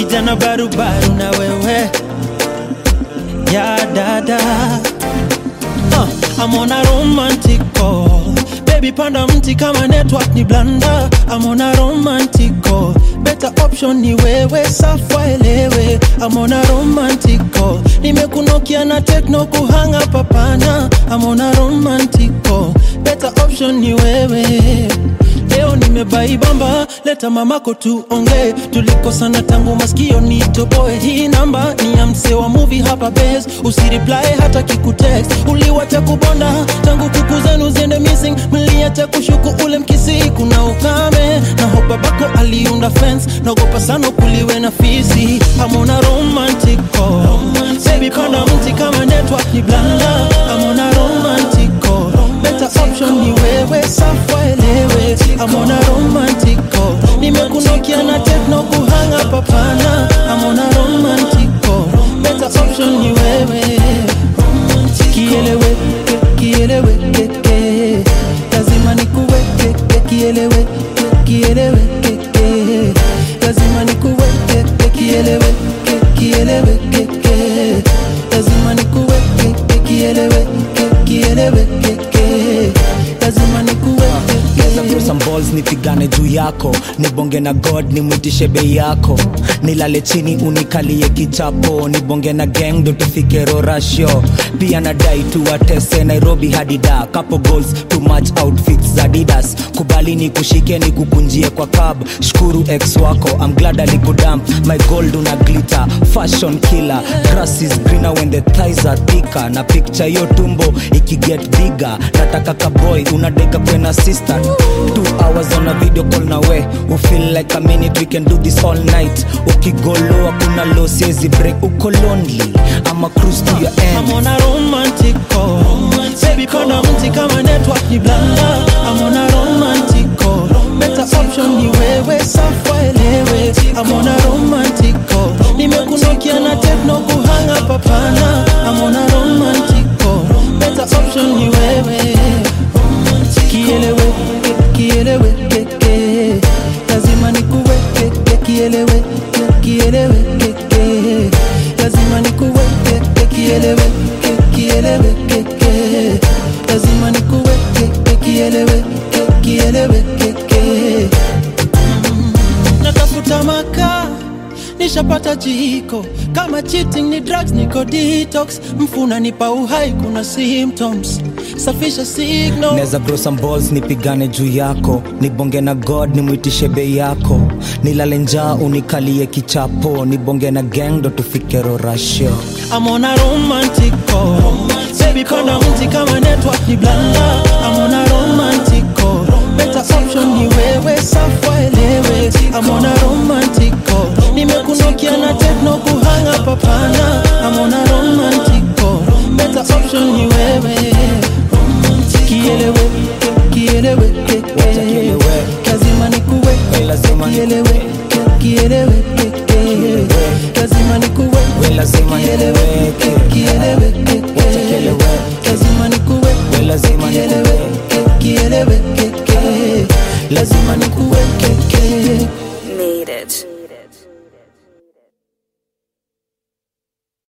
kijana barubaru na wewe ya dada uh, I'm on a romantic call baby panda mti kama network ni blanda I'm on a romantic call better option ni wewe safa elewe I'm on a romantic call nimekunokia na tekno kuhanga papana I'm on a romantic call better option ni wewe leo nimebaibamba leta mamako tuongee tulikosana tangu maskio nitoboe hii namba ni ya msee wa movie hapa bes usireply hata kikutext uliwacha kubonda tangu kuku zenu ziende missing mliacha kushuku ule mkisi kuna ukame na ho babako aliunda fence naogopa sana kuliwe na fisi amona romantic call baby panda mti kama network ni blanda amona romantic call better option ni wewe safa elewe amona romantic call nimekunokia na tekno kuhanga papana amona romantic call better option ni wewe kielewe kielewe keke lazima nikuweke kielewe kielewe keke lazima nikuweke kielewe kielewe keke lazima nikuweke kielewe kielewe keke lazima nikuweke Geza through some balls nipigane juu yako nibonge na god nimwitishe bei yako nilale chini unikalie kichapo nibonge na gang ndo tufike rorasho pia nadai tuwatese nairobi hadi da couple goals too much outfits za didas kubali ni kushike ni kukunjie kwa cab shukuru ex wako I'm glad alikudamp my gold una glitter fashion killer grass is greener when the thighs are thicker na picture yo tumbo ikiget bigger nataka kaboy unadeka kwena sister two hours on a video call na we we feel like a minute we can do this all night ukigoloa kuna lo siezi break uko lonely ama cruise to your I'm end on a romantic call. Baby, panda mti kama network ni blanda. I'm on a romantic call. Better option ni wewe, safa elewe. I'm on a romantic call. Nimekunokia na tekno kuhanga papana. I'm on a romantic call. Better option ni wewe. Kielewe, kielewe, keke. Lazima nikuweke, kielewe, kielewe, keke. Lazima nikuweke, kielewe, kielewe, keke. Lazima nikuweke, kielewe, kielewe, keke. natafuta makaa nishapata jiko kama cheating ni drugs niko detox mfuna nipa uhai kuna symptoms safisha signal neza grow some balls nipigane juu yako nibonge na god nimwitishe bei yako nilale njaa unikalie kichapo nibonge na gang ndo tufike rorasho I'm on a romantic call. Baby, panda mti kama network ni blanda. I'm on a romantic call. Better option ni wewe, safa elewe. I'm on a romantic call. Nimekunokia na tekno kuhanga papana. I'm on a romantic call. Better option ni wewe. Kielewe, kielewe, keke. kielewe. Lazima nikuweke. Lazima Kielewe, kielewe, keke. Lazima nikuweke. We lazima Kielewe, niweke. kielewe, keke. kielewe. Lazima nikuweke. We lazima Kielewe, niweke. kielewe, keke. Lazima nikuweke.